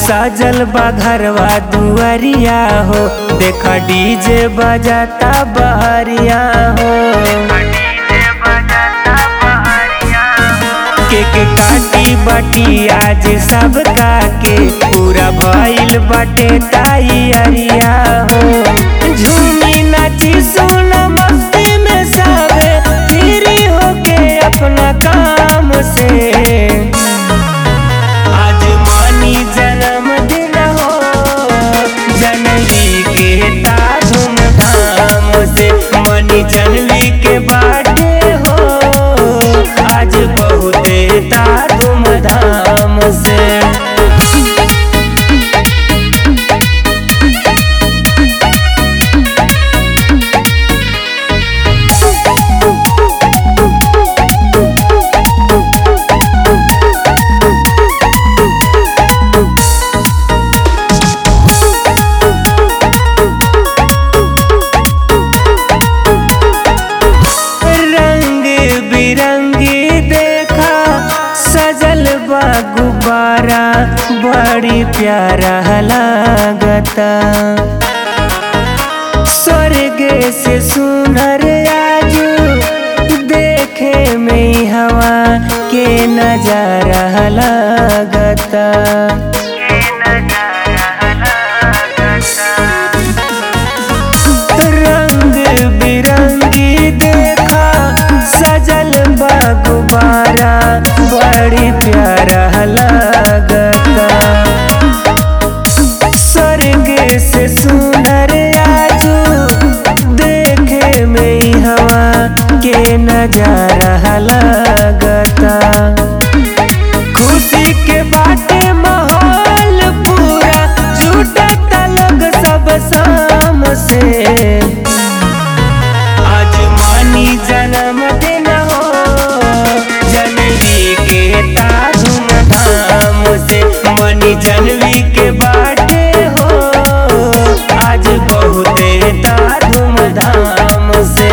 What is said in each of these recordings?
साजल बा घरवा दुआरिया हो देख डीजे बजाता बहरिया हो केक काटी बाटी आज सब के पूरा भइल बाटे ताई अरिया हो झूमी नाची सुन मस्ती में सबे फ्री होके अपना काम से आज मानी जन्मदिन हो जनवी के ता धूमधाम से मनी जनवी के बाटे हो आज बहुते ता धूमधाम से रंग बिरंगी देखा सजल बा गुब्बारा बड़ी प्यारा लागता स्वर्ग से सुनर आजू देखे में हवा के नजारा लागता रंग बिरंगी देखा सजल बा गुब्बारा बड़ी प्यारा लागता स्वर्ग से सुनर आजू देखे में हवा के नजारा लागता खुशी के बाटे माहौल पूरा जुटता लोग सब शाम से आज मानी जन्मदिन हो जनवी के ता धूमधाम से मनी जनवी के बाटे हो आज बहुते ता धूमधाम से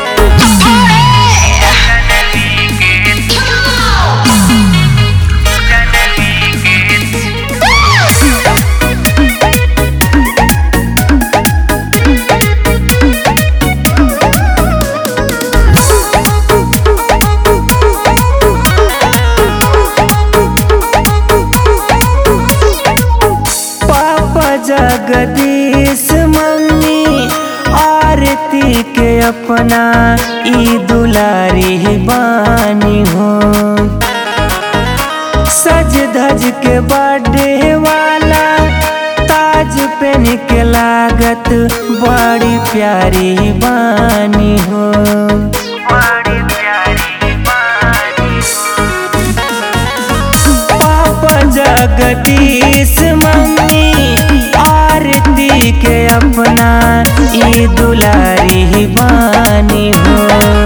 पापा जगदीश मम्मी आरती के अपना ई दुलारी बानी हो सज धज के बर्थडे वाला ताज पहन के लागत बड़ी प्यारी बानी हो पापा जगदीश मम्मी आरती के अपना ई दुलारी बानी हो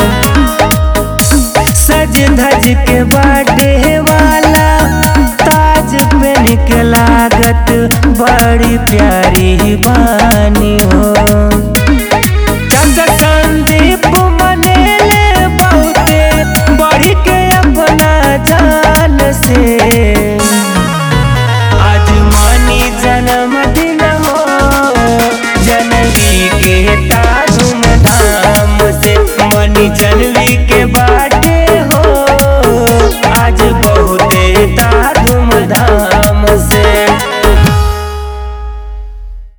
सज धज के बर्थडे वाला ताज पहन के लागत बड़ी प्यारी बानी हो चाचा संदीप मनेले बहुते बढ़ी के अपना जान से आज मानी जन्मदिन हो जनवी के ता धूमधाम से मनी जन